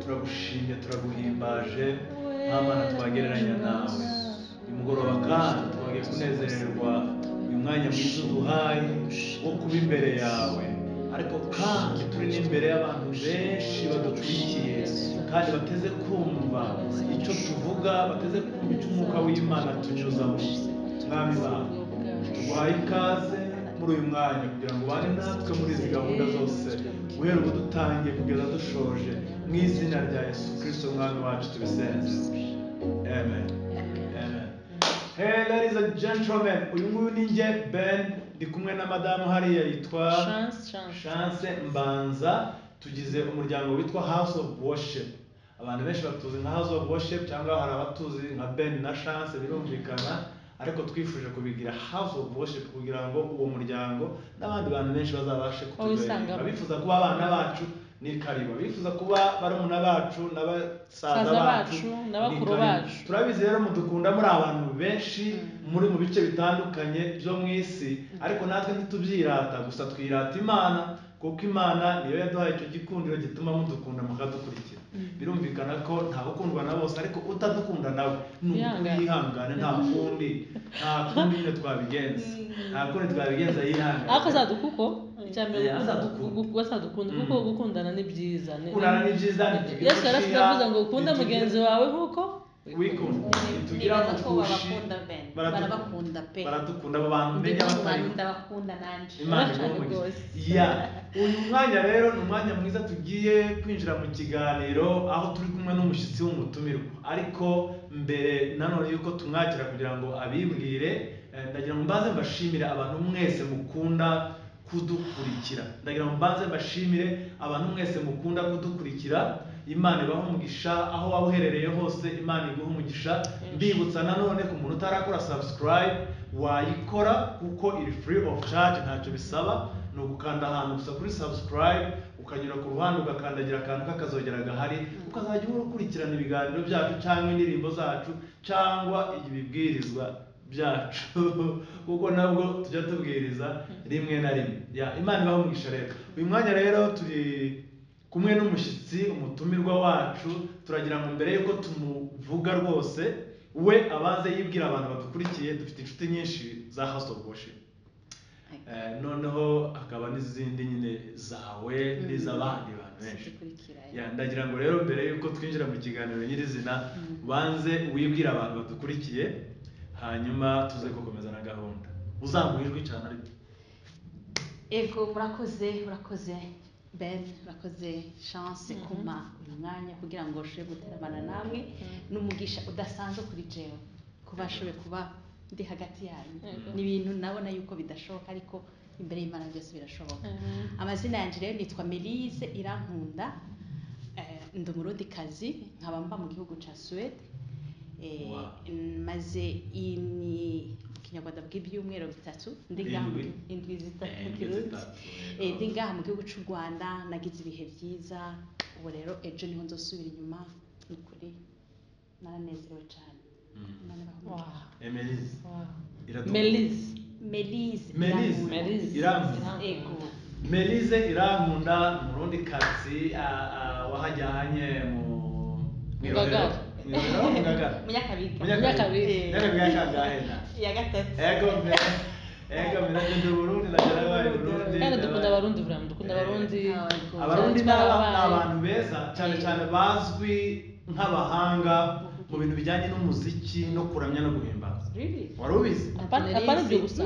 tugushimye turaguhimbaje nk'abana twagereranya nawe uyu mugoroba kandi twagiye kunezererwa uyu mwanya mwiza uduhaye wo kuba imbere yawe ariko kandi turi n'imbere y'abantu benshi badukurikiye kandi bateze kumva icyo tuvuga bateze kumva icyo umwuka w'imana tunyuzamo mwami bantu tuguhaye ikaze muri uyu mwanya kugira ngo ubane natwe muri izi gahunda zose guhera ubu dutangiye kugeza dushoje mu izina rya yesu kirisito umwami wacu tubisenze amen amen hey ladies and gentlemen uyu nguyu ni njye ben ndi kumwe na madamu hariya yitwa Chance, chance. chance mbanza tugize umuryango witwa house of worship abantu benshi batuzi nka house of worship cyangwa hari abatuzi nka ben na chance birumvikana ariko twifuje kubigira house of worship kugira ngo uwo muryango n'abandi bantu benshi bazabashe kutujoyinga Babisangamo. bifuza kuba abana bacu ni karibu bifuza kuba barumuna bacu n'abasaza Saza bacu bacu, ni n'abakuru karibu. bacu. turabizi rero mudukunda muri abantu benshi Mm. muri mu bice bitandukanye byo mu isi ariko natwe ntitubyirata gusa twirata imana kuko imana niyo yaduhaye icyo gikundiro gituma mudukunda mukadukurikira birumvikana ko ntawe ukundwa na bose ariko utadukunda nawe ni uko Yihangane. yihangane nta kundi nta kundi nyine twabigenza nta kundi twabigenza yihangane ariko azaduka uko icya mbere Yeah, azadukunda. azadukunda kuko Mm. gukundana ni byiza Ni- Gukundana ni byiza, ntitugira yesu yarasize uciya, avuze ngo ukunde ntitugira- mugenzi wawe nk'uko wikunda ntitugira Nibaza ko mutushi babakunda pe baradu- barabakunda pe baradukunda aba bantu Ndi mbega abatari nk'umwana ndabakunda nanjye imana Bashaka igomba rwose. ya uyu mwanya rero ni umwanya mwiza tugiye kwinjira mu kiganiro aho turi kumwe n'umushyitsi w'umutumirwa ariko mbere nanone yuko tumwakira kugira ngo abibwire eh, ndagira ngo mbanze mbashimire abantu mwese mukunda kudukurikira ndagira ngo mbanze mbashimire abantu mwese mukunda kudukurikira imana ibaho umugisha aho waba uherereye hose imana iguha umugisha mbibutsa nanone ku muntu utarakora subscribe wayikora kuko iri free of charge ntacyo bisaba ni ugukanda ahantu gusa kuri subscribe ukanyura ku ruhande ugakandagira akantu k'akazogera gahari ukazajya uhora ukurikirana ibiganiro byacu cyangwa indirimbo zacu cyangwa ibibwirizwa byacu kuko nabwo tujya tubwiriza rimwe na rimwe ya imana ibaho umugisha rero uyu mwanya rero turi kumwe n'umushyitsi umutumirwa wacu turagira ngo mbere y'uko tumuvuga rwose we abanze yibwira abantu badukurikiye dufite inshuti nyinshi za house of worship Eh, noneho hakaba n'izindi nyine zawe n'iz'abandi bantu benshi zikurikira ya. Ya, ndagira ngo rero mbere y'uko twinjira mu kiganiro nyirizina banze wibwire abantu badukurikiye hanyuma tuze gukomeza na gahunda uzamura ijwi cyane ariko ego murakoze murakoze ben murakoze chance kuma uyu mwanya kugira ngo ushobore guterabana namwe n'umugisha udasanzwe kuri jewe kuba nshoboye kuba ndi hagati yanyu Yego. ni ibintu nabona yuko bidashoboka ariko imbere y'imana byose birashoboka Amen. amazina yanjye rero nitwa melise irankunda eh, ndi umurundikazi nkaba mba mu gihugu cya suwede eh, Wow. maze iyi ni mu kinyarwanda bw'ibyumweru bitatu ndi ngaha mu- Indwi. indwi zitatu mu Indwi kirundi zitatu, yego. Eh, ndi ngaha mu gihugu cy'u rwanda nagize ibihe byiza ubu rero ejo niho nzosubira inyuma ni ukuri naranezerewe cyane Mm. Imana ibahe Wow. umugisha. Emelise Wow. iradukunda. Melise. melise Melise. Irankunda. Melise. Irankunda. ego Melize irankunda umurundi kazi wahajyanye mu mu irohero. Ngagara. Mu irohero, mu Ngagara. munyakabiga Munyakabiga. Eh, Munyakabiga yashangahe na. iya gatatu Ego mbere. Ego mbere ndi Burundi ndagera wayo Burundi. kandi dukunda ndabaye- abarundi vura dukunda abarundi Eh, abagore. Abarundi ni cyane aba- ni twababaye. abantu beza cyane cyane bazwi nk'abahanga mu bintu bijyanye n'umuziki no kuramya no guhimbaza. Really? Wari ubizi? Apana- apana ibyo gusa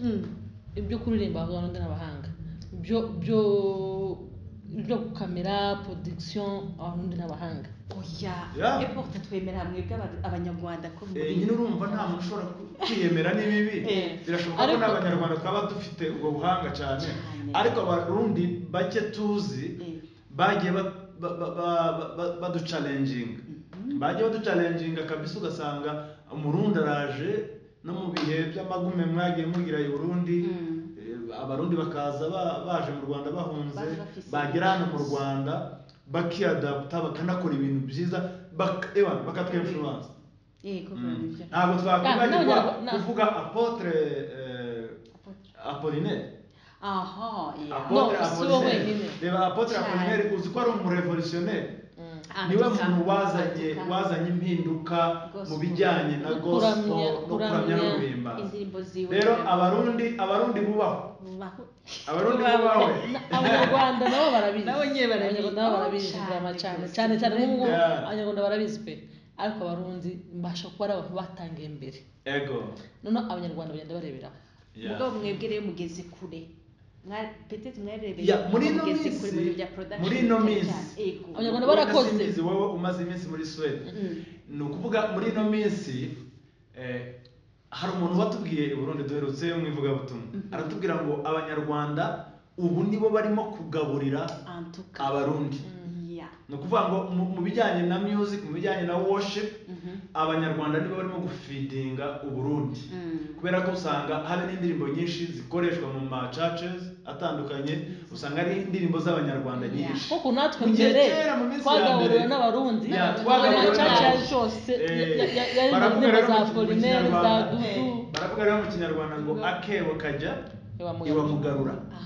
Mm. ibyo kuririmba abarundi n'abahanga byo byo byo gukamera production abarundi n'abahanga oya Yeah. epoke twemera mwebwe aba- abanyarwanda ko muri Eh, nyine urumva nta muntu ushobora ku- kwiyemera ni bibi Eh. birashoboka ko Ariko- n'abanyarwanda twaba dufite ubwo buhanga cyane Cyane. ariko abarundi bake tuzi Eh. bagiye ba- ba- ba- ba- ba- baducalenjinga bagiye baducalenjinga kabisa ugasanga umurundi araje no mu bihe by'amagume mwagiye mugira i burundi Mm. eh, abarundi bakaza ba- baje mu rwanda bahunze Baje bafise bagera hano mu rwanda bakiadaputa bakanakora ibintu byiza bak- ewa, bakatwinfluence yego Mm. barabijya. ntabwo Ah, twakwibagirwa none- na- kuvuga apotre eh, apolinaire aha yeah. Apotre- No, si wowe apolinaire nyine. reba apotre Cyane. apolinaire uzi ko ari umurevolutionnere Mm. niwe Andika, muntu wazanye andika. wazanye impinduka mu Gospel. bijyanye na No gospel kuramya- no kuramya no kuramya guhimbaza indirimbo ziwe rero abarundi abarundi bubahwe Bubaho. abarundi Bubaho. bubahwe Na- abanyarwanda nabo barabizi Nabo nyine barabizi. abanyarwanda nabo barabizi Cyane drama cyane rwose. cyane cyane nk'ubu Yeah. abanyarwanda barabizi pe ariko abarundi mbasha kuba ari abantu batangiye imbere ego noneho abanyarwanda bagenda bareberaho Yeah. mugabo mwebwe rero mugeze kure Mwa- petete mwarebeye Yeah, muri ino mugeze minsi- kure mu bintu bya production muri ino cyane minsi. cyane. Ego. Abanyarwanda Wowe barakoze. nasimbizi, wowe umaze iminsi muri suwede Mm. ni ukuvuga muri ino minsi eh, hari umuntu watubwiye i burundi duherutse mu ivugabutumwa aratubwira ngo abanyarwanda ubu nibo barimo kugaburira En tout cas. abarundi Yeah. ni ukuvuga ngo mu- mu bijyanye na music mu bijyanye na worship Mhm. abanyarwanda nibo barimo gufidinga uburundi Mm. kubera ko usanga hari n'indirimbo nyinshi zikoreshwa mu ma churches atandukanye usanga ari indirimbo z'abanyarwanda Yeah. nyinshi kuko natwe Mu gihe mbere kera, mu minsi ya twagahuriwe mbere. n'abarundi Yeah, twagahuriwe amacaca n'abarundi. yose Eh, ya- ya- yari mu baravuga ndirimbo rero za mu- mu polineri za Kinyarwanda. dudu baravuga rero mu kinyarwanda ngo Ngo- akebo kajya Iwamugarura. iwamugarura Ah.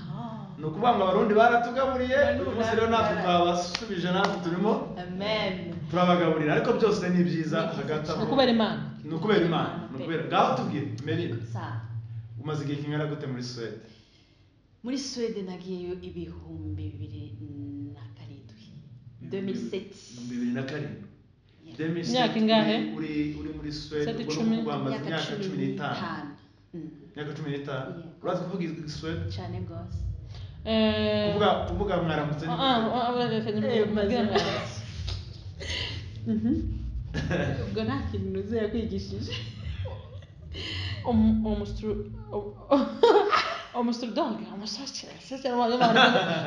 ni ukuvuga ngo abarundi baratugaburiye Barundi uyu munsi rero natwe baratugaburiye. twabasubije natwe turimo Amen. turabagaburira ariko byose ni byiza Ni byiza hagati ni aho ukubera imana ni ukubera imana ni ukubera ngaho tubwire merina Sa. umaze igihe kingana gute muri suwede muri suwede nagiyeyo ibihumbi bibiri na karindwi 2007 bibiri na karindwi Yeah. 2007, Imyaka ingahe? uri- uri uri muri suwede Suwede ubwo ni icumi. ukuvuga wamaze imyaka cumi n'itanu n'itanu Mm. imyaka cumi n'itanu Yeah. urazi kuvuga suwede cyane rwose Eh, kuvuga kuvuga mwaramutse ah, ni ah, gute? ah, ah, reka Eh, mbwira maze. mwana. ubwo nta kintu nuze yakwigishije Om- omustru- om- omustrudoge omusoke sese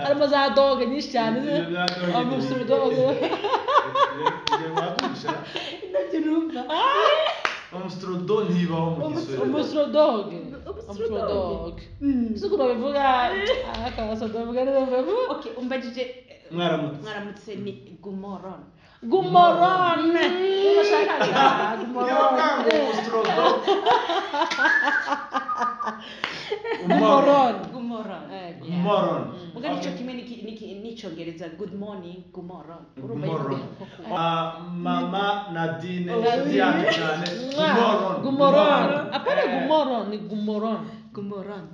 harimo za doge nyinshi cyane ze Ibyo bya doge ni- omustrudoge igihe mwagurisha indabyo urumva umusurudo ntibaho mu gisuwede omustrudoge Omustrudoge. omustrudoge Mm. suko babivuga akabaso babivuga neza babivuga Okay, umbajije eh, mwaramutse mwaramutse ni gumoron gumorone urashakaga niba bwangu gumorone umusurudo gumorone gumoron Eh, moron ubwo nicyo kimwe n'iki- n'iki- n'icyongereza good morning gumoron urumva moron yuko koko mama nadine Nadine. yandi cyane moron gumorone apana gumorone ni gumorone gumoron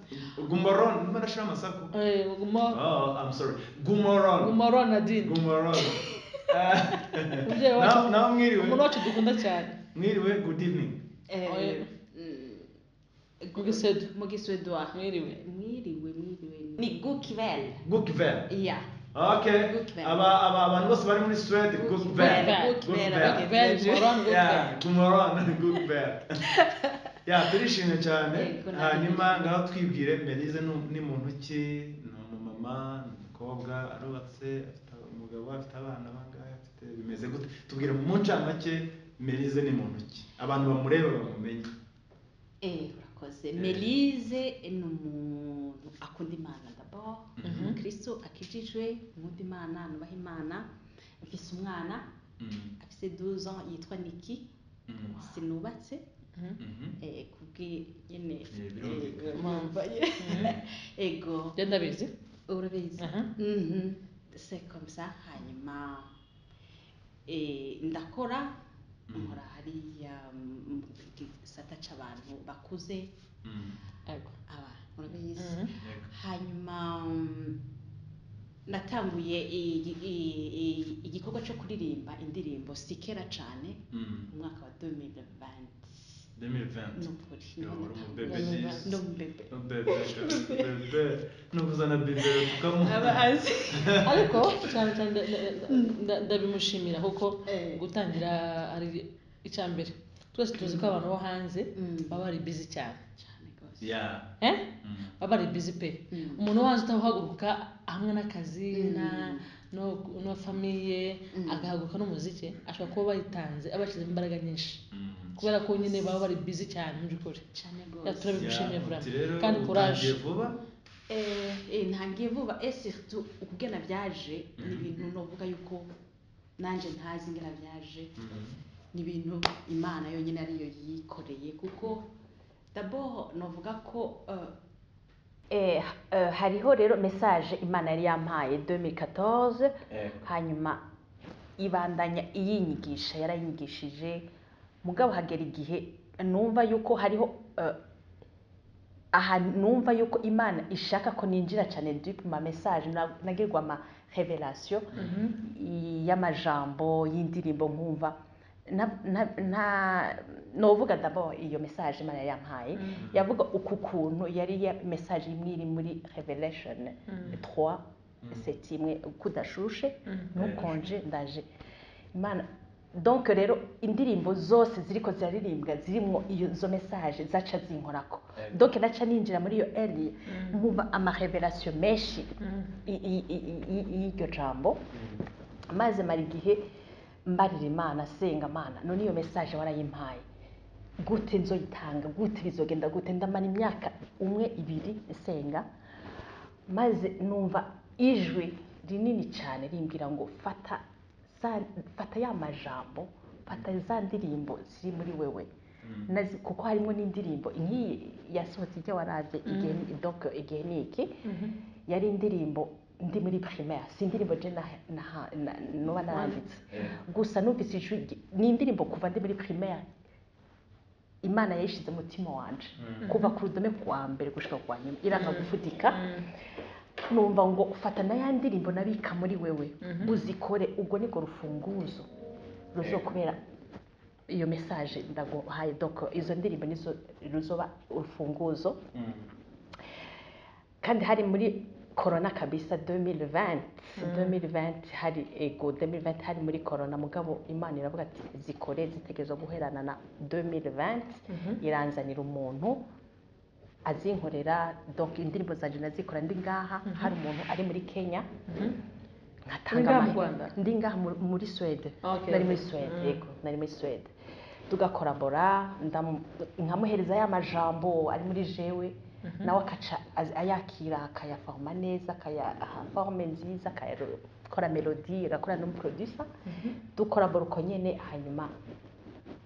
gumoron niba nashira amasaku Eh, gumorone oh i'm sorry gumoron gumorone nadine gumoron Umubyeyi wacu- nawe mwiriwe umuntu wacu dukunda cyane mwiriwe good evening Oya. Eh, mm, Mu Gisedu. mu gisedwa mwiriwe mwiriwe mwiriwe ni gukivel gukver iya Okay. Gukver. Aba aba abantu bose bari muri Sweden Gukver. Gukver, Gukver. Gukver, Gukver, Gukver. Yeah, Gumorone, Gukver. Yeah, turishimye cyane. Yego, natwe Hanyuma turishimye. ngaho twibwire Melize ni- ni muntu ki? Ni umumama, ni umukobwa, arubatse, afite umugabo, afite abana bangahe, afite bimeze gute? Tubwire mu ncamake Melize ni muntu ki? Abantu bamureba bamumenye. Eh, urakoze melize ni umuntu akunda imana d'abord ni Mhm. umukristo akijijwe nkunda imana nubaha imana mfise umwana Mm, afise 12 ans yitwa niki mm, sinubatse mhm. eh, kubw'iyene Eh, birumvikana. mwambaye ego njye ndabizi urabizi Aha. Mhm. c'est comme ça hanyuma eh, ndakora Mhm. nkora hariya mu gisata c'abantu bakuze Mm. Ego. aba urabizi Mhm. Yego. hanyuma mm, natanguye i- i- i- igikorwa cyo kuririmba indirimbo sikera cyane Mm. mu mwaka wa 2020 2020. nukuri Yeah, niho uri mu natanguye. bebe neza. Ndi umubebe Bebe, bebe. Nukuzana bebe tukamuha. aba azi ariko cyane cyane nda- nda- nda- ndabimushimira kuko Eh. gutangira ari icya mbere twese tuzi ko abantu bo hanze Mm. baba bari bizi cyane cyane rwose Yeah. Eh? Mm. baba bari bizi pe Mm. umuntu wo hanze utahaguruka hamwe n'akazi Mm. na- no- na famiye Mm. agahaguruka n'umuziki ashobora kuba bayitanze abashyizemo imbaraga nyinshi Mm. kubera ko nyine baba bari bizi cyane mu by'ukuri cyane Ya, rwose turabimushimiye Yeah, vuba uti rero kandi utangiye courage vuba Eh, eh, ntangiye vuba ese ubwena byaje ni Mhm. ibintu novuga yuko nanjye ntazi ingana byaje Mm. ni ibintu imana yonyine ariyo yikoreye kuko daboho novuga ko eh, eh, eh, hariho rero mesaje imana yari yampaye 2014 Eh. hanyuma ibandanya iyinyigisha yarayigishije mugabo hagera igihe numva yuko hariho eh, aha numva yuko imana ishaka ko ninjira cyane dip ma message na- nagirwa ama revelation y'amajambo y'indirimbo nkumva na- na- na- novuga dabo iyo message imana yari yampaye yavuga uku kuntu yari ya message imwe iri muri revelation 3 seti imwe kudashushe ntukonje ndaje imana donc rero indirimbo zose ziriko ziraririmbwa zirimo izo message zaca zinkorako donc naca ninjira muri iyo area nkumva amarevelation menshi i- i- i- i- i- y'iryo jambo maze mara igihe mbarira imana senga imana none iyo message warayimpaye gute nzoyitanga gute bizogenda gute ndamara imyaka umwe ibiri nsenga maze numva ijwi rinini cyane rimbwira ngo fata za- fata ya majambo fata za ndirimbo ziri muri wewe Nazi- kuko harimo n'indirimbo nk'iyi yasohotse ijya warabye igihe donc igihe ni iki yari indirimbo ndi muri primaire si indirimbo je na- na- na- noba naranditse gusa numvise ijwi rye- ni indirimbo kuva ndi muri primaire imana yayishize mu mutima wanje kuva ku rudome ku wa mbere gushika ku wa nyuma iranga gufutika numva ngo ufata na ya ndirimbo nabika muri wewe uzikore ubwo niko rufunguzo ruzokubera iyo message ndaguhaye donc izo ndirimbo nizo ruzoba urufunguzo kandi hari muri korona kabisa 2020 2020 hari ego 2020 hari muri korona mugabo imana iravuga ati zikore zitegezo guherana na 2020 iranzanira umuntu azinkorera donc indirimbo zanje nazikora ndi ngaha hari umuntu ari muri Kenya Uri nkatanga ngaha mu amahirwe. Rwanda? ndi ngaha mu- muri Swede Okay, okay. nari muri Swede yego nari muri Swede tugakorabora ndamu- nkamuhereza ya majambo ari muri jewe nawe akaca az- ayakira akayaforoma neza akayaha forme nziza akayakora melodi agakora n'umuproducer dukorabora uko nyene hanyuma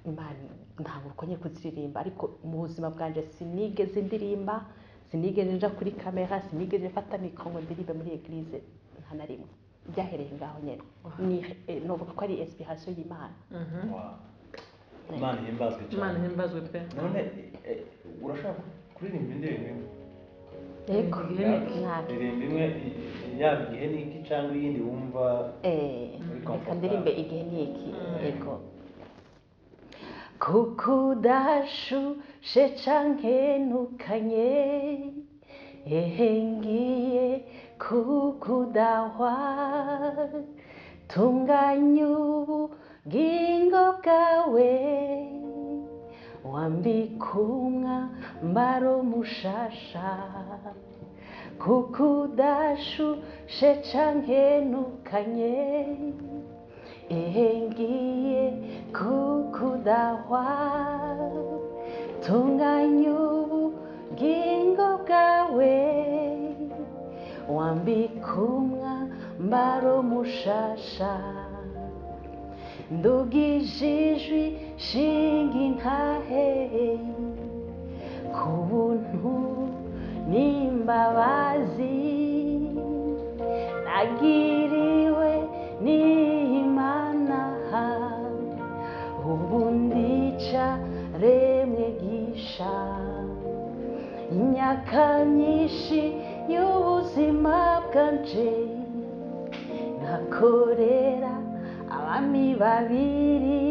imana ntabwo ukonye kuziririmba ariko mu buzima bwanjye sinigeze ndirimba sinigeze nja kuri kamera sinigeze mfata mikoro ngo ndirimbe muri eglise nta na rimwe byahereye ngaho nyine ni eh, novuga ko ari inspiration y'imana imana ihimbazwe imana cyane ihimbazwe pe none eh, urashaka kuririmba indirimbo imwe yego Igihe ntabwo indirimbo imwe i- i- yaba igihe niki cyangwa iyindi wumva Eh, Muri reka comfortable. ndirimbe igihe ni iki yego kukudashushe cankenukanye ehe ngiye kukudahwa tunganya ubugingo bwawe wambika umwambaro mushasha kukudashushe cankenukanye ehe ngiye kukudahwa tunganya ubugingo bwawe wambika umwambaro mushasha ndugije ijwi shinga intaheye ku buntu n'imbabazi nagiriwe n'imana ubu ndica remwe gisha inyaka nyinshi y'ubuzima bwanje nakorera abami babiri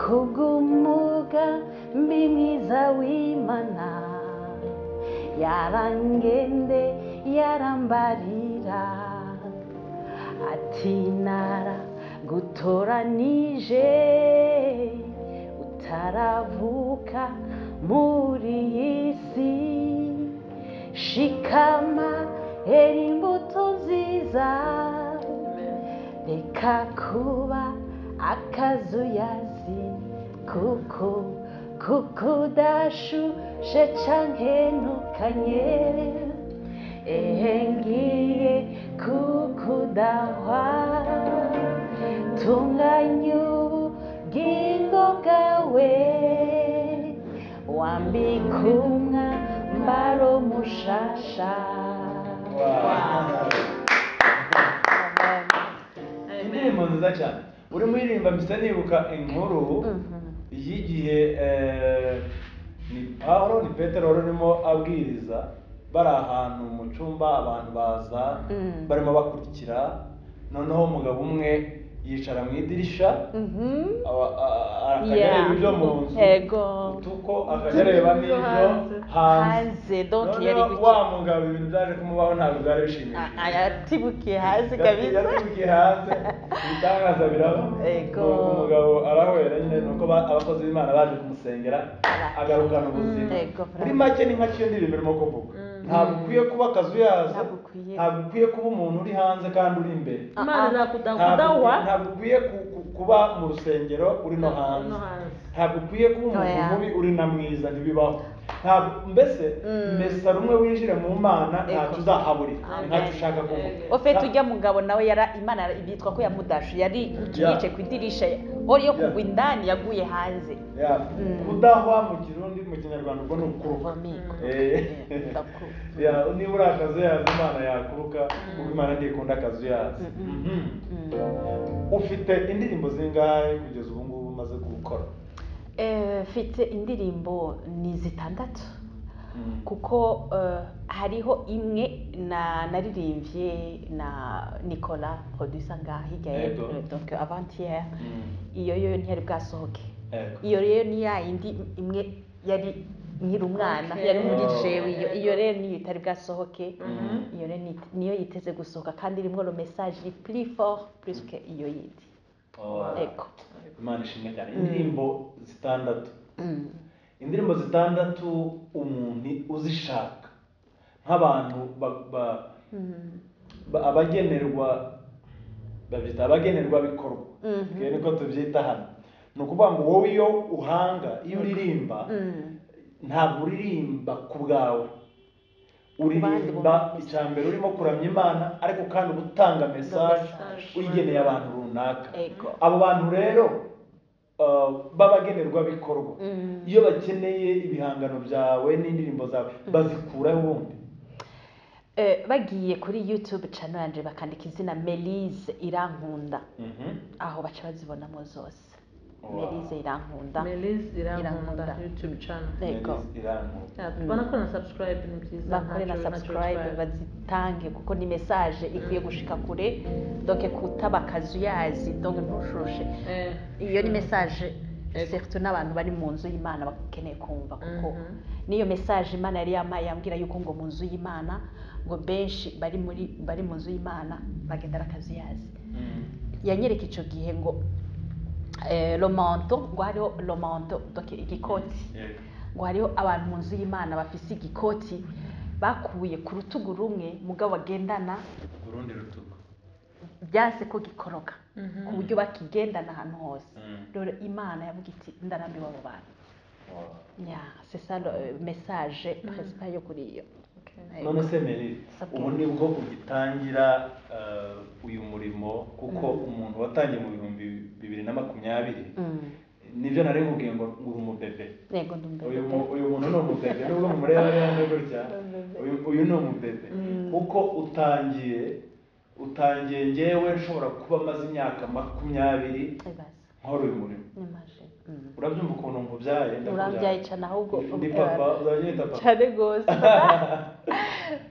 kubw'umuga mbi mwiza w'imana yarangende yarambarira ati nara gutoranije utaravuka muri iyi si shikama hera imbuto nziza reka kuba akazuyazi kuko kuko udashushe cankenukanye ehe ngiye kukudahwa tunganya ubugingo bwawe wambika umwambaro mushasha Wow. Amen. indirimbo nziza cyane urimo uririmba mpita nibuka inkuru y'igihe eh, ni pawulo ni petero wari urimo abwiriza bari ahantu mu cyumba abantu baza Mm. barimo bakurikira noneho umugabo umwe yicara mu idirisha Mhm. aba- a- a- akajya Yeah. areba ibyo mu nzu Yego. utuko akajya areba Ibyo n'ibyo hanze. Hanze, hanze donc yari noneho bike. wa mugabo ibintu byaje kumubaho ntabwo byari Ah, bishimishije ah, Yatibukiye hasi kabisa. yatubukiye hanze ibitangaza biraba Yego. Uwo umugabo arahwera nyine nuko ba- abakozi b'imana baje kumusengera agarukana ubuzima Yego, muri bravo. make ni nka kiyo ndirimbo irimo kuvuga Mm. ntabwo ukwiye kuba akazu yazo Ntabwo ukwiye. ntabwo ukwiye kuba umuntu uri hanze kandi uri imbere Ah, imana ah. izakudakudahwa ntabwo ntabwo ukwiye ku- ku- kuba mu rusengero uri no hanze no hanze ntabwo ukwiye kuba umuntu Oya. mubi uri na mwiza ntibibaho ntabwo mbese Mm. mbese hari umwe winjire mu mana Ego. ntacyo uzahaburira ni Amen. ntacyo ushaka kuvuga Ego. ofete ujya mugabo nawe yara imana yara- bitwa ko yamudashe yari Yeah. yicaye ku idirisha ori yo kugwa Yeah. indani yaguye hanze Ya, Mm. kudahwa mu kirundi mu kinyarwanda ubwo ni ukuruka Uvamigo. Eh. Eh, ndakuba. Ya, niba uri akazu yazo imana yakuruka kuko imana ntikunda akazu yazo Mm-mm. Mhm. Mm. ufite indirimbo zingahe kugeza ubu ngubu umaze gukora Eh, mfite indirimbo ni zitandatu Mm. kuko eh, hariho imwe na naririmbye na nicolas producer ngaha hirya ya Yego. eh, donc avantiyere Mm. iyo yo ntiyari bwasohoke Ego. iyo rero ni ya yindi imwe yari nkiri umwana Okay. yari muri Oh. jewe iyo iyo rero niyo itari bwasohoke Mhm. iyo rero ni- niyo yiteze gusohoka kandi irimo no message plus fort plus que iyo yindi Oh. ego imana ishimwe cyane Mm. indirimbo zitandatu Mm. indirimbo zitandatu umuntu uzishaka nk'abantu ba- ba- Mm. ba- abagenerwa babyita abagenerwa bikorwa Mhm. twe niko tubyita hano ni ukuvuga ngo wowe iyo uhanga iyo uririmba Mm. ntabwo uririmba ku bwawe bandi uririmba bumva. icya mbere urimo kuramya imana ariko kandi uba utanga mesaje message. uyigeneye abantu runaka Ego. abo bantu rero uh, b'abagenerwabikorwa Mm. iyo bakeneye ibihangano byawe n'indirimbo zawe bazikuraho ubundi Eh, bagiye kuri youtube channel yanje bakandika izina melise irankunda aho baca bazibonamo zose Wow. melise irankunda melise irankunda Irankunda. youtube channel ego Yari irankunda. Yeah, banakora na subscribe ni byiza bakore na ntacyo- ntacyo subscribe bitwaye. bazitange kuko ni message ikwiye gushika kure donc kutaba akazu yazi donc ntushushe Eh, iyo ni message Ego. surtout n'abantu bari mu nzu y'imana bakeneye kumva kuko Mhm. niyo message imana yari yamaye yambwira yuko ngo mu nzu y'imana ngo benshi bari muri bari mu nzu y'imana bagendera akazu yazi Mm. yanyereka icyo gihe ngo eh, romanto ngo hariho romanto donc igikoti Yego. ngo hariho abantu mu nzu y'imana bafise igikoti bakuye ku rutugu rumwe mugabo bagendana urundi rutugu byase ko gikoroka Mhm. ku buryo bakigendana ahantu hose Mm. rero imana yavuga iti ndarambiwe abo bantu Wow. ya c'est ça le message principal yo kuri iyo Okay. none se meri Sabwe. ubu ni bwo ugitangira uh, uyu murimo kuko umuntu watangiye mu bihumbi bibiri na makumyabiri Mm. nibyo nari nkubwiye ngo ngo uri umubebe yego ndumbere uyu mu- uyu muntu ni umubebe nubwo mumureba neza gutya uyu- uyu ni umubebe kuko utangiye utangiye ngewe nshobora kuba amaze imyaka makumyabiri ibaze nkora uyu murimo n'imagine Mm. urabyumva ukuntu nkubyaye ndakubyaye. urambyaye cyane ahubwo ndi papa uzanyita papa cyane rwose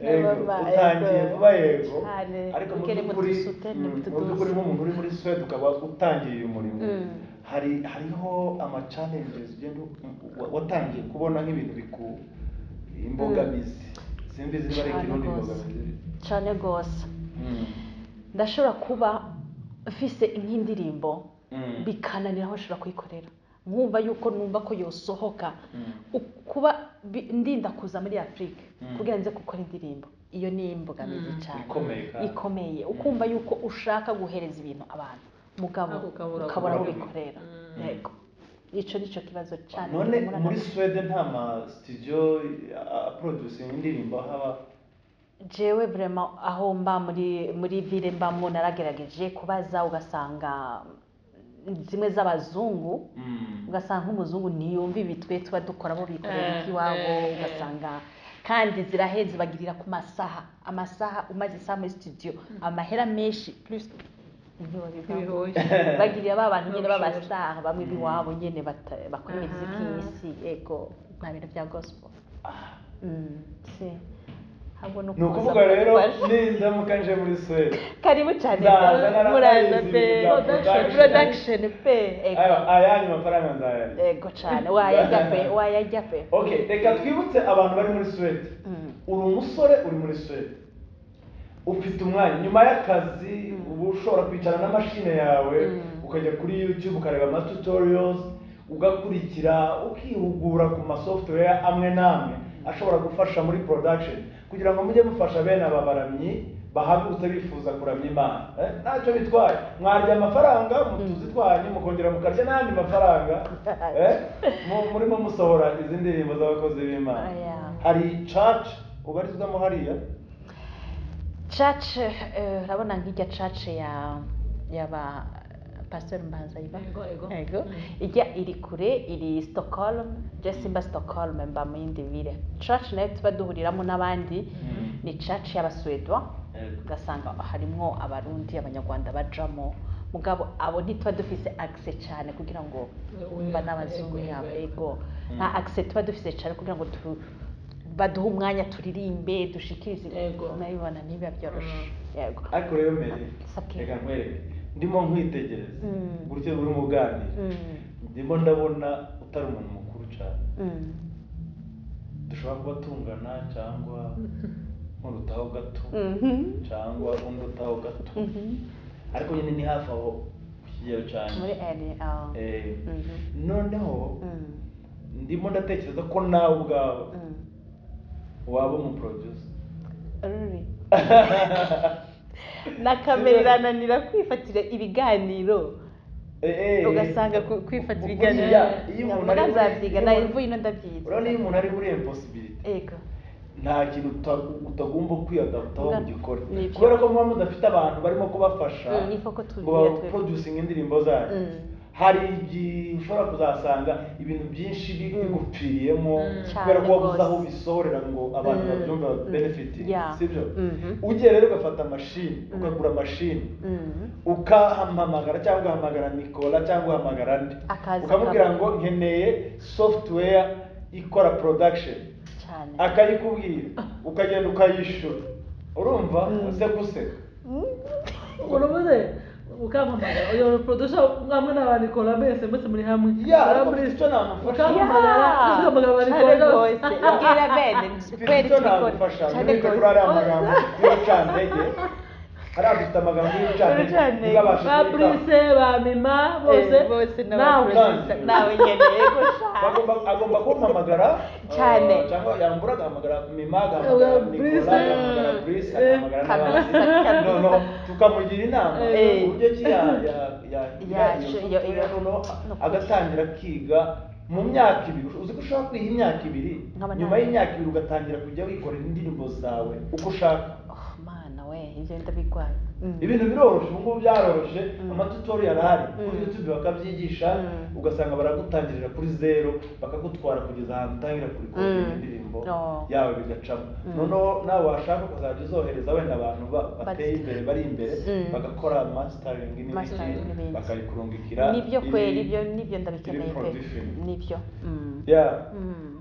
Yego, Baba, utangiye yego. vuba yego Cyane. ariko mu Mukere by'ukuri mutusutene, mm, mu mutuduze. by'ukuri nk'umuntu uri muri swede ukaba utangiye uyu murimo Mm. hari hariho amacalenges ugenda u- wa- watangiye kubona nk'ibintu biku imbogamizi simbi ziba ari Cyane ikirundi rwose. imbogamizi cyane rwose Mm, ndashobora kuba mfise nk'indirimbo mm, bikananira aho nshobora kuyikorera nkumva yuko numva ko yosohoka mm. U- kuba bi- ndinda kuza muri afurika Mm. kugira nze gukora indirimbo iyo ni imbogamizi Mm. cyane ikomeye kandi. ikomeye ukumva yuko ushaka guhereza ibintu abantu mugabo Ariko ukabura ukabura aho gukora. bikorera Mm. yego icyo ni cyo kibazo cyane none duhura muri nacyo. swede nta ma studio aproducinga indirimbo haba jewe vrema aho mba muri muri ville mbamo naragerageje kubaza ugasanga zimwe z'abazungu Mm. ugasanga nk'umuzungu ntiyumva ibitwe tuba dukora bo bikorera Eh, ikiwabo eh, eh. ugasanga kandi ziraheze bagirira ku masaha amasaha umaze isaha muri studio amahera menshi plus ntibihoye bagiriye ba bantu nyine b'abasitari bamwe b'iwabo nyine bata- bakora Aha. imiziki y'isi yego nta bintu bya gospel Mm, si ahubwo ni ni ukuza ukuvuga rero mudufashe. nindamuka nje muri suwede karibu cyane Nzaza narabaye muraza izi pe bya production. production pe ego Aya- ayanyu mafaranga nzayarya ego cyane wayajya pe wayajya pe okay reka twibutse abantu bari muri suwede Mm. uri umusore uri muri suwede ufite umwanya nyuma y'akazi uba ushobora kwicara na mashine yawe Mm. ukajya kuri youtube ukareba ama tutorials ugakurikira ukihugura ku ma software amwe n'amwe ashobora gufasha muri production kugira ngo mujye mufasha bene aba baramyi bahagurutse bifuza kuramya imana Eh, ntacyo bitwaye mwarya amafaranga mutuzi twanyu mukongera mukarya n'andi mafaranga Eh, mu- murimo musohora izi ndirimbo z'abakozi b'imana Aya. hari church ubarizwamo hariya church eh, urabona nk'ijya church ya yaba pastor mbanza iba Ego, ego. ego ijya iri kure iri stockholm je simba stockholm mba mu yindi ville church nayo tuba duhuriramo n'abandi ni church y'abaswedwa Ego. ugasanga harimo abarundi abanyarwanda bajamo mugabo abo ntituba dufise access cyane kugira ngo mba n'abazungu yabo ego nta access tuba dufise cyane kugira ngo tu baduhe umwanya turirimbe dushikirize Ego. nabibona ntibiba byoroshe yego ariko rero mbere Sakira. reka nkwereke ndimo nkwitegereza Mm. gutyo uri mu bwanire Mm, ndimo ndabona utari umuntu mukuru cyane mm, dushobora kuba tungana cyangwa nk'urutaho gato mhm, cyangwa undi utaho gato mhm. ariko nyine ni hafi aho ku kigero cyane muri ene ah. Eh, Mhm, noneho mm, ndimo ndatekereza ko nawe ubwawe mm. waba umuproducer Ruri. nakamerananira kwifatira ibiganiro Eh, eh. ugasanga ku- kwifata Buriya, ibiganiro iyo umuntu Nabona ari muri- nzabyiga iyo nayo umuntu- mvuye ino ndabyiga urabona iyo umuntu ari muri impossibility yego nta kintu uta- utagomba kwiyadaptaho Na- ngo ugikore ni byo. kubera ko muba mudafite abantu barimo kubafasha Mm, ni koko ngo tubigira twebwe. baproducinga indirimbo zanyu Mm. hari igihe ushobora kuzasanga ibintu byinshi bi- Mm. bigupfiriyemo Mm. kubera ko Cyane wabuze aho rwose. ubisohorera ngo abantu Mm. babyumva Mm. benefiti Yeah. sibyo Mhm. ugiye rero ugafata mashini Mm. ukagura mashini Mm. ukahamamagara cyangwa ugahamagara nikola cyangwa ugahamagara nde Akaza ukamubwira ngo akabona. nkeneye software ikora production cyane akayikubwira ukagenda ukayishyura urumva Mm. useka useka urabuze ukamamagara uyo producer mwamwe n'abanikora mwese mwese muri hamwe Ya, Muraba ariko muri mfite icyo namufasha. ukamamagara ukamamagara cyane abanikora rwose abwira bene mfite kweri icyo tubikora nagufasha cyane ntibite kuri rwose ariya magambo y'urucantege hariya dufite amagambo Y'urucantege. y'urucantege ntibabashe ba kuyitaho Brice ba Mima bose Eh, bose nawe n'abaproducer. nawe nyene yego cyane Bagomba- agomba kumpamagara Cyane. eh, cyangwa yambura agahamagara mima agahamagara Eh, Brice. nikola agahamagara brice Eh, agahamagara n'abandi Kabisa, kabisa. noneho tukamugira inama Eh. uburyo ki ya- ya- ya- Ya- ya- iyo- iyo- noneho no kwiga. agatangira kwiga mu myaka ibiri uzi ko ushaka kwiga imyaka ibiri Nkaba nyuma nawe. y'imyaka ibiri ugatangira kujya wikorera indirimbo zawe uko ushaka Oh, mana we ibyo ndabigwaye Mm. ibintu biroroshye ubu ngubu byaroroshye Mm. amatutorial ahari kuri Mm. youtube bakabyigisha Mm. ugasanga baragutangirira kuri zero bakagutwara kugeza ahantu utangira kuri Mm. indirimbo Oh. yawe bigacamo Mm. noneho nawe washaka ukazajya uzohereza wenda abantu ba- bateye Bati- imbere bari imbere Mm. bagakora mastering Mastering n'ibindi n'ibindi. bakayikurungikira nibyo iri- kweri ibyo nibyo ndabikeneye iri pe production. nibyo Mm. Yeah. Mm.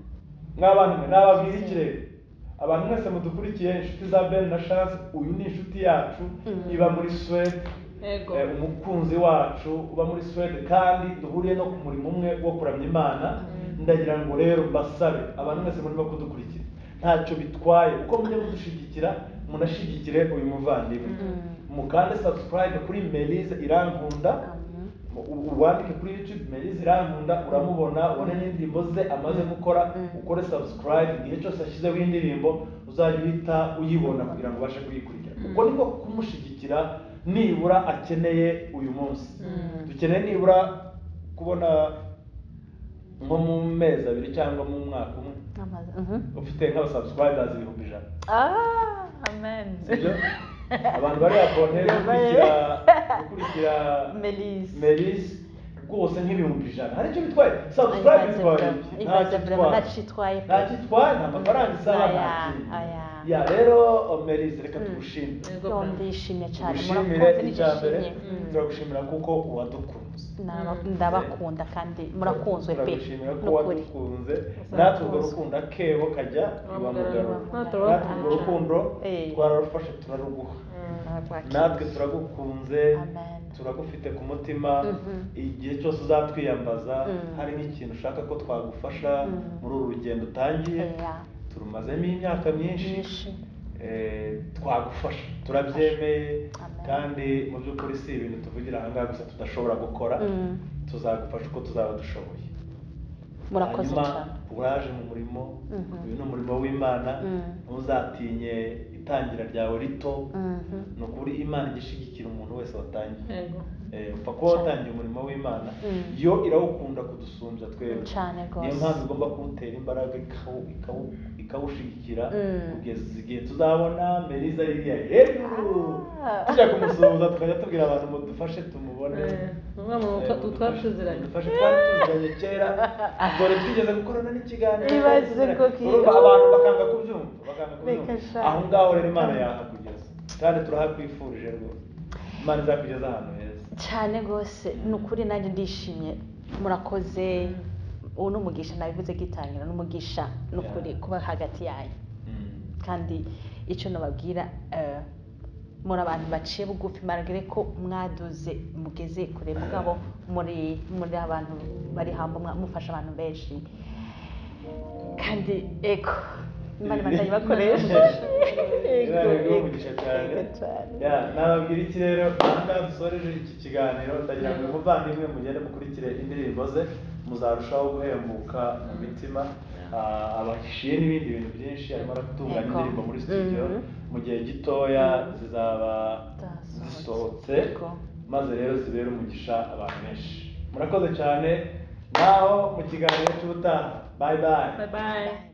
mw'abantu mwe nababwira ikirere abantu mwese mudukurikiye inshuti za ben na chance uyu ni inshuti yacu Mm. iba muri suwede Ego. Eh, umukunzi wacu uba muri Suwede kandi duhuriye no ku murimo umwe wo kuramya Imana ndagira ngo rero mbasabe abantu mwese murimo kudukurikira ntacyo bitwaye uko mujya kudushyigikira munashyigikire uyu muvandimwe Mm. mukande subscribe kuri Melize irankunda Amen. u- uwandike kuri YouTube Melize irankunda uramubona ubone n'indirimbo ze amaze gukora Mm. ukore subscribe igihe cyose ashyizeho indirimbo uzajya uhita uyibona kugira ngo ubashe kuyikurikira uko niko kumushyigikira nibura akeneye uyu munsi dukeneye nibura kubona nko mu mezi abiri cyangwa mu mwaka umwe Amaze- Mhm. ufite nk'abasubscribers ibihumbi ijana Ah, amen sibyo abantu bari bakone Yabaye. gukurikira gukurikira Melise Melis rwose nk'ibihumbi ijana hari icyo bitwaye subscribe bitwaye iki? nta cyo itwaye itwaye nta cyo itwaye nta mafaranga isaba nta Aya, kintu aya. ya rero merize reka tugushime Yego Yo, bwana. ndishimye cyane tugushimire murakoze icya mbere nigishimye turagushimira kuko uwadukunze Naba- ndabakunda kandi murakunzwe pe turagushimira ko n'ukuri wadukunze natwe urwo rukundo akebo kajya iwamugarura Wamugarura. natwe urwo rukundo Eh. twararufashe turaruguha natwe turagukunze Amen. turagufite ku mutima Mhm. igihe cyose uzatwiyambaza Mm. hari nk'ikintu ushaka ko twagufasha Mm. muri uru rugendo utangiye Oya, turumazemo imyaka myinshi nyinshi eh, twagufasha turabyemeye Amen. kandi mu by'ukuri si ibintu tuvugira aha ngaha gusa tudashobora gukora Mm. tuzagufasha uko tuzaba dushoboye murakoze hanyuma cyane uraje mu murimo Mhm. uyu ni umurimo w'imana Mm. ntuzatinye itangira ryawe rito Mhm. ni ukuri imana igishigikira umuntu wese watangiye Yego. Eh, upfa kuba watangiye umurimo w'imana Mm. yo irawukunda kudusumbya twebwe Cane niyo rwose. mpamvu igomba kuwutera imbaraga ikawu- ikawu- ikawushyigikira Mm. kugeza igihe tuzabona meriza ririya hejuru Ah. tujya kumusuhuza tukajya tubwira abantu ngo dufashe tumubone Eh, umwe mu Eh, muko- twari tuziranye. mudufashe twari tuziranye kera dore twigeze gukorana n'ikiganiro Ibaze tuziranye. ko ki- Urumva abantu bakanga kubyumva bakanga Reka kubyumva sha. aho ngaho rero imana yahakugeza kandi turahakwifurije rwose imana izakugeza ahantu heza cyane rwose ni ukuri nanjye ndishimye murakoze ubu ni umugisha nabivuze gitangira ni umugisha ni ukuri Yeah. kuba hagati yanyu Mm. kandi icyo nababwira eh, muri abantu baciye bugufi maragere ko mwaduze mugeze kure mugabo muri muri abantu bari hamwe mwa- mufasha abantu benshi kandi ego imana ibandanyi bakoresha Ego, ego, umugisha cyane. Ya, nababwira iki rero ahangaha dusoreje iki kiganiro ndagira ngo umuvandimwe mugende mukurikire indirimbo ze muzarushaho guhembuka mu mitima Ah, abashyuye n'ibindi bintu byinshi arimo aratunganya Ego. indirimbo muri studio Mhm. mu gihe gitoya zizaba zisohotse Ego. maze rero zibere umugisha abantu benshi murakoze cyane naho mu kiganiro cy'ubutaha bye bye Bye bye.